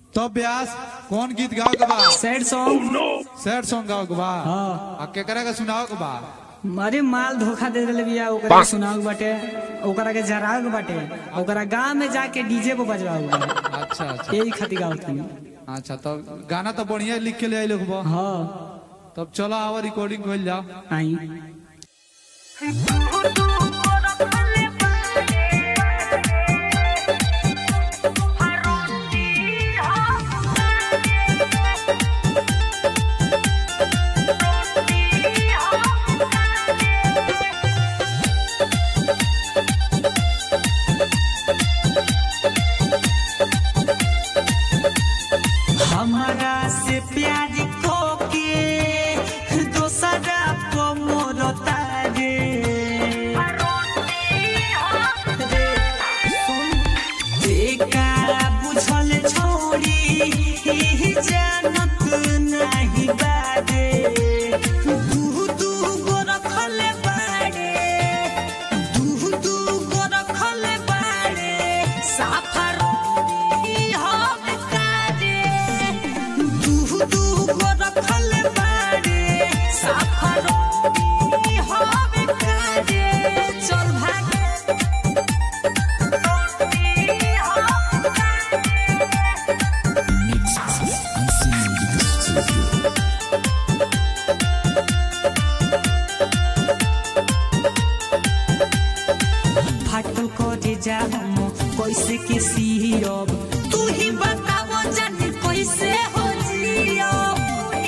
तो ब्यास कौन गीत गाओ के बा सैड सॉन्ग सैड सॉन्ग गाओ के बा हाँ आ केकरा के सुनाओ के बा अरे माल धोखा दे देले बिया ओकरा के सुनाओ के बाटे ओकरा के जराग बाटे ओकरा गांव में जाके डीजे पे बजवाओ बा अच्छा अच्छा यही खातिर गाओ तनी अच्छा तो गाना तो बढ़िया लिख के ले आई लोग बा हाँ तब चलो आवा रिकॉर्डिंग कइल जाओ आई हमारा से प्यार को के दोसरा को मोरता रे रे, सुन, एका बुझल छोड़ी ही जानत नाही बारे दू दू गो रखल बारे दू दू गो रखल बारे साफरोनी हम कारे दू दू गो रखल बारे साफरोनी हम कारे चल भागे फाटल करे जा हम कैसे के सीरब तू ही बताओ जानी कैसे हो जियब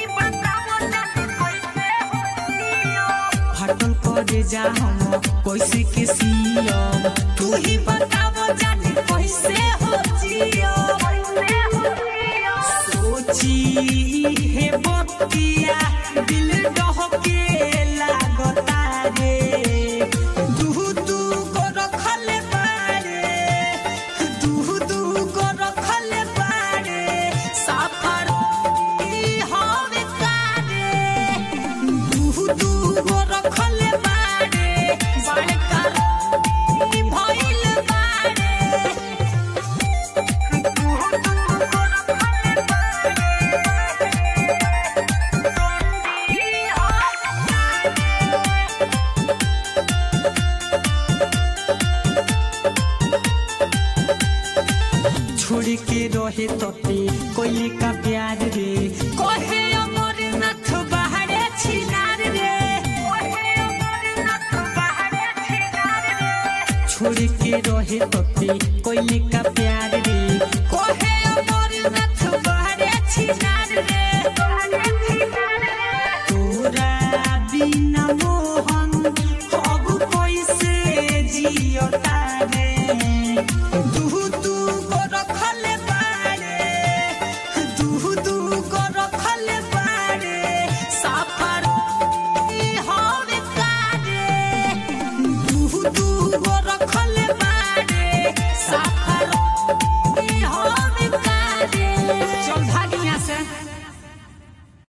फाटल करे जा हम कैसे के सीरब तू ही बताओ जानी कैसे हो जियब सोची हे बतिया दिल डहके लागता रे दू दू को रखल बारे दू दू को रखल बारे सफर हम कारे दू दू को रखल बारे बड़का भइल बारे छोड़ के रहे तते कोई का प्यार रे कहे अमरनाथ बाहरे छिनार रे छोड़ के रहे तते कोई का प्यार रे कहे अमरनाथ बाहरे छिनार रे तोरा बिना मोहन अब कैसे जियता रे दू दू को रखल बारे दू दू को